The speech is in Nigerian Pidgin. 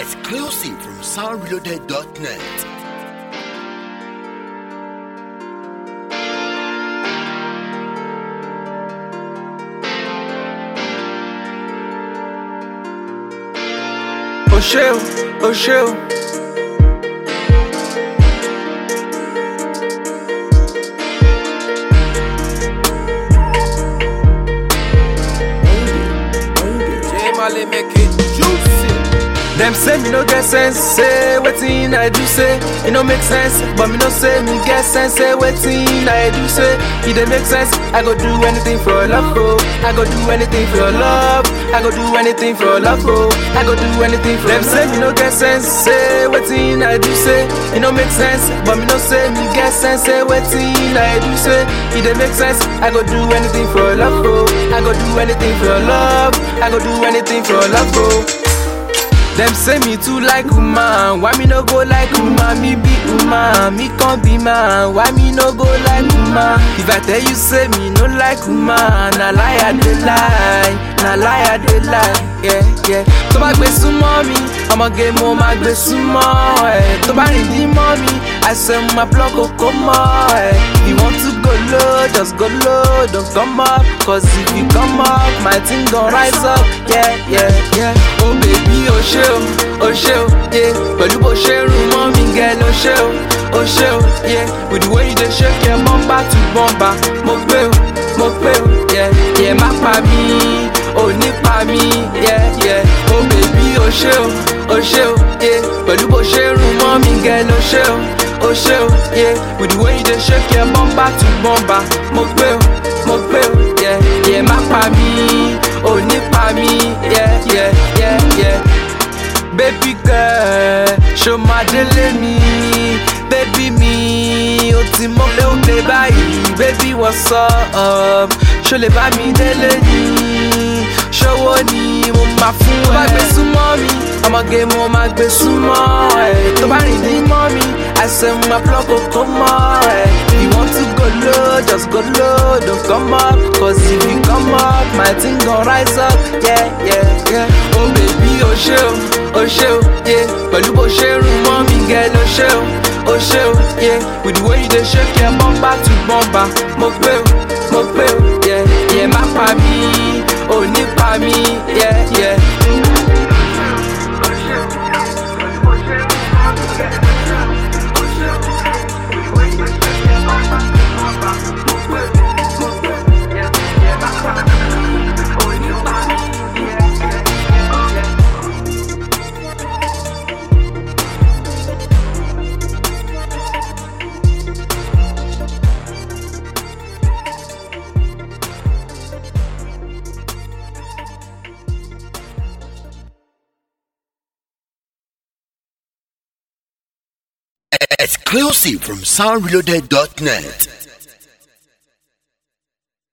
Exclusive from soundreloaded.net. O ṣé o, o ṣé o. Jay make it juicy. Them say me no get sense, say wetin I do say e no make sense, but me no say me get sense, say wetin I do say e dey make sense. I go do anything for your love, oh. I go do anything for your love. I go do anything for your love, oh. I go do anything for them. Say me no get sense, say wetin I do say e no make sense, but me no say me get sense, say wetin I do say e dey make sense. I go do anything for your love, oh. I go do anything for your love. I go do anything for your love, oh. Them say me too like woman, why me no go like woman? Me be woman, me can't be man, why me no go like woman? If I tell you say me no like woman, na lie I dey lie, na lie I dey lie, yeah yeah. Tó bá gbé súnmọ́ mi, ọmọge mo máa gbé súnmọ́ ẹ̀. Tó bá rìn dín mọ́ mi, àṣẹ mo máa plug kókó mọ́ ẹ̀. If you want to go low, just go low, don't come up, cause if you come up, my thing gon rise up, yeah yeah yeah. Oh baby, o ṣe o, o ṣe o, yeah. Pẹ̀lú bó ṣe rún mọ́ mi gẹ́ ló ṣe o, o ṣe o, yeah. With the way you dey shake your bumper to bumper, mo gbé o, mo gbé o, yeah. Yeah, má pa mí, ò ní pa mí, yeah yeah. Oh baby, o ṣe o, o ṣe o, yeah. Pẹ̀lú bó ṣe rún mọ́ mi gẹ́ ló ṣe o, o ṣe o, yeah. With the way you dey shake your bumper to bumper, mo gbé o, mo gbé o, yeah. Yeah, má pa mí, ò ní pa mí, yeah yeah yeah yeah. Baby girl, ṣo máa délé mi? Baby mi, o ti mọ pé ó gbé báyìí. Baby what's up? Ṣo lè bá mi délé ni? Ṣowó ni mo máa fún ẹ? Tó bá gbé súnmọ́ mi, ọmọge mo máa gbé súnmọ́ ẹ. Tó bá rìn dín mọ́ mi, àṣẹ mo máa plug kókó mọ́ ẹ. If you want to go low, just go low, don't come up. Cause if you come up, my thing gon rise up, yeah yeah yeah. Oh baby, o ṣe o, o ṣe o, yeah. Pẹ̀lú bó ṣe rún mọ́ mi gẹ́ ló ṣe o, o ṣe o, yeah. With the way you dey shake your bumper to bumper, mo gbé o, mo gbé o, yeah. Yeah, má pa mí, ò ní pa mí, yeah yeah. Exclusive from soundreloaded.net.